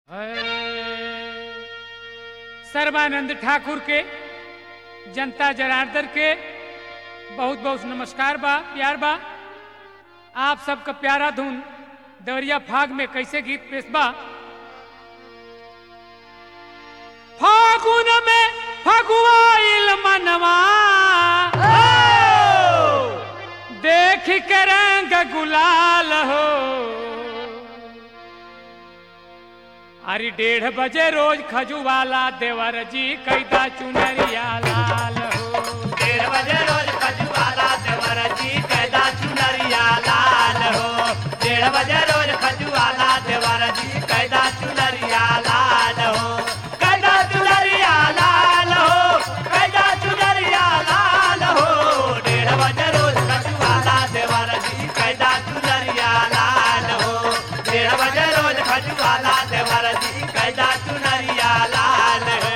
सर्वानंद ठाकुर के जनता जनार्दन के बहुत बहुत नमस्कार बा प्यार बा आप सबका प्यारा धुन दवरिया फाग में कैसे गीत पेश बा फागुन में फगुआइल मनवा देख के रंग गुलाल हो अरे डेढ़ बजे रोज खजुवाला देवर जी कैदा चुनरिया लाल हो डेढ़ बजे रोज खजुआला देवर जी कैदा चुनरिया लाल हो डेढ़ बजे रोज खजुआला देवर जी कैदा चुनरिया लाल हो कैदा चुनरिया लाल हो कैदा चुनरिया लाल हो डेढ़ बजे रोज खजुआला देवर जी कैदा चुनरिया लाल हो डेढ़ बजे रोज खजुआला देवर जी कैदा चुनरिया लाल है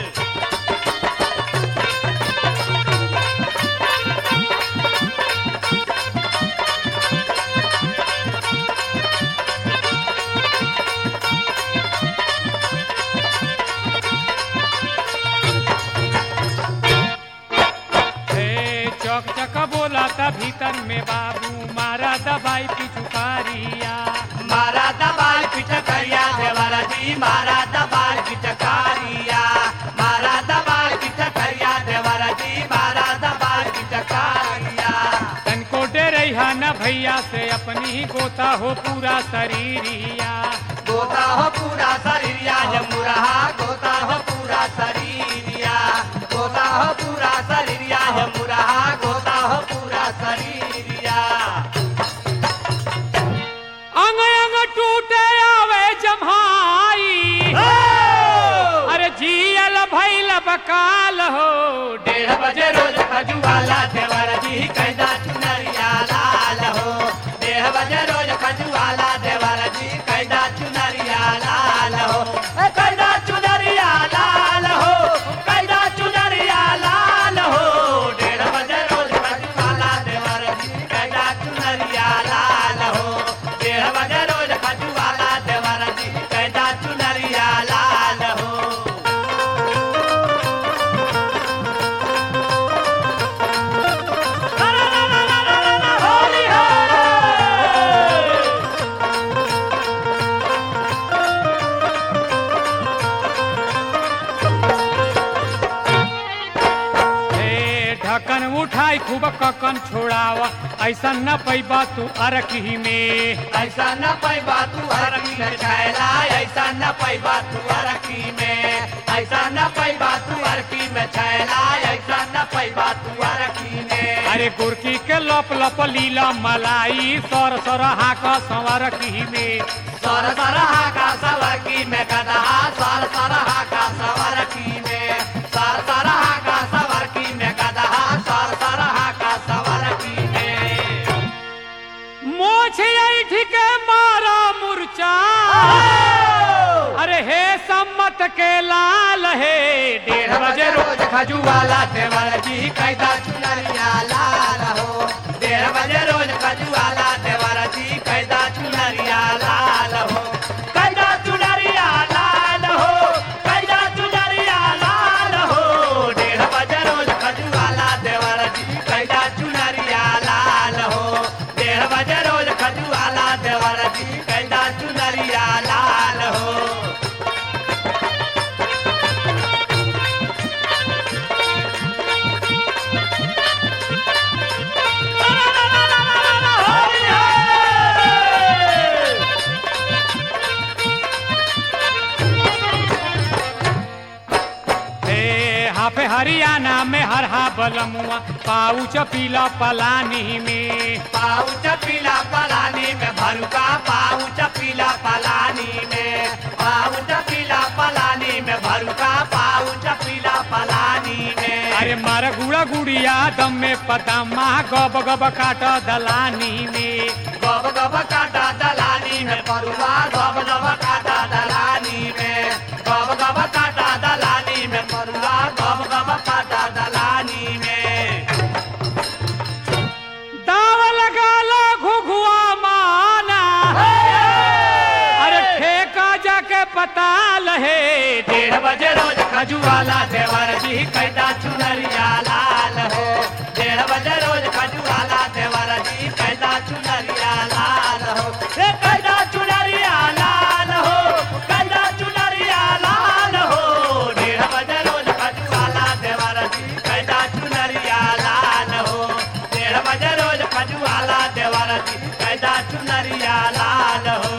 हे चौक चक बोला था भीतर में बाबू मारा दबाई पिछुकारिया मारा दबाल पिचकारिया देवरा जी मारा दबाल पिचकारिया मारा दबाल पिचकारिया देवरा जी मारा दबाल पिचकारिया तनको डरैहा न भैया से अपनी ही गोता हो पूरा शरीरिया गोता हो पूरा शरीरिया जमुरहा गोता हो पूरा शरीरिया गोता हो पूरा शरीरिया जमुरहा गोता हो पूरा शरीरिया अंग अंग टूटे आवे जम्हाई अरे जियल भैल बकाल हो डेढ़ बजे रोज खजुआला देवर जी कैदा चुनरिया लाल हो डेढ़ बजे रोज खजुआला देवर जी कैदा चुनरिया लाल हो ए, कैदा चुनरिया लाल हो कैदा चुनरिया लाल हो डेढ़ बजे रोज खजुआला देवर जी कैदा चुनरिया लाल हो डेढ़ बजे रोज खजुआला देवर जी कैदा चुनरिया लाल हो होली है हे ढक्कन उठाई खूब ककन छोड़ावा ऐसा न पैबा तू अरकी में ऐसा न पैबा तू हरकी में छैला ऐसा न पैबा तू हरकी में ऐसा न पैबा तू हरकी में छैला ऐसा न पैबा तू हरकी में अरे गुरकी के लप लप लीला मलाई सर सर हाक संवर की में सर सरहा का सवरकी में कदहा सर सरहा का सवरकी में सर सरहा का सवरकी में कदहा सर सरहा का सवरकी में मोछ ऐठ के मारा मुरचा अरे हे सम्मत के लाल हे डेढ़ बजे रोज खजुआला देवर जी कैदा चुनरिया लाल हो डेढ़ बजे रोज खजुआला देवर जी कैदा चुनरिया लाल हो कैदा चुनरिया लाल हो कैदा चुनरिया लाल हो डेढ़ बजे रोज खजुआला देवर जी कैदा चुनरिया लाल हो डेढ़ बजे रोज खजुआला देवर जी कैदा चुनरिया लाल हो हे हाफे हरियाणा में हर हा बलमुआ पाउच पीला पलानी में पाउच पीला पलानी में भरुका पाउच पीला पलानी में पाउच पीला पलानी में भरुका पाउच पीला पलानी में अरे मार गुड़ा गुड़िया दम में पतामा गब गब काट दलानी में गब गब काटा दलानी में परुआ गब गब काटा दलानी में गब गब काटा दलानी में परुआ गब गब काटा दलानी में दाव लगा लो घुघुआ माना अरे ठेका जाके पता लहे डेढ़ बजे रोज खजुआला देवर जी कैदा चुनरिया लाल हो डेढ़ बजे रोज खजुआला देवर जी कैदा चुनरिया लाल हो ए कैदा चुनरिया लाल हो कैदा चुनरिया लाल हो डेढ़ बजे रोज खजुआला देवर जी कैदा चुनरिया लाल हो डेढ़ बजे रोज खजुआला देवर जी कैदा चुनरिया लाल हो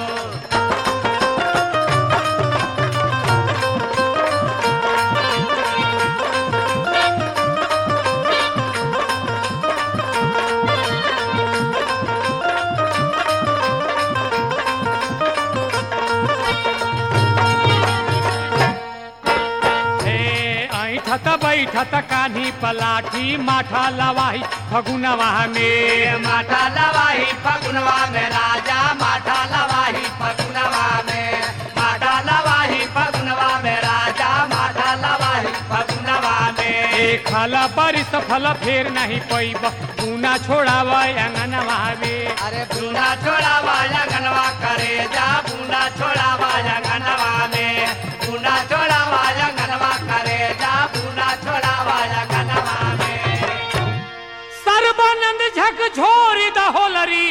हे ऐठत बैठत कान्ही पलाठी माठा लवाही फगुनवा में माठा लवाही फगुनवा में राजा माठा लवाही फगुनवा में माठा लवाही फगुनवा में राजा माठा लवाही फगुनवा में एक फल परिस फल फेर नहीं पैब पूना छोड़ाव अंगनवा में अरे बूना छोड़ा वाया गनवा करे जा बूना छोड़ा वाया गनवा में बूना छोड़ा वाया गनवा करे जा बूना छोड़ा वाया गनवा में सर्वानंद झक झोरी द होलरी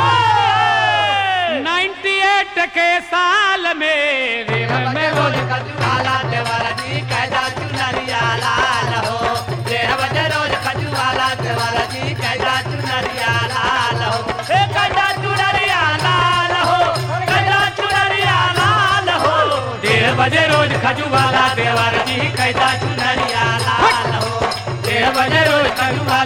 98 के साल में रेव में रोज खजुआला देवर जी कैदा चुनरिया लाल हो डेढ़ बजे रोज खजुआला देवर जी कैदा चुनरिया लाल हो ए कैदा चुनरिया लाल हो कैदा चुनरिया लाल हो डेढ़ बजे रोज खजुआला देवर जी कैदा चुनरिया लाल हो डेढ़ बजे रोज खजुआला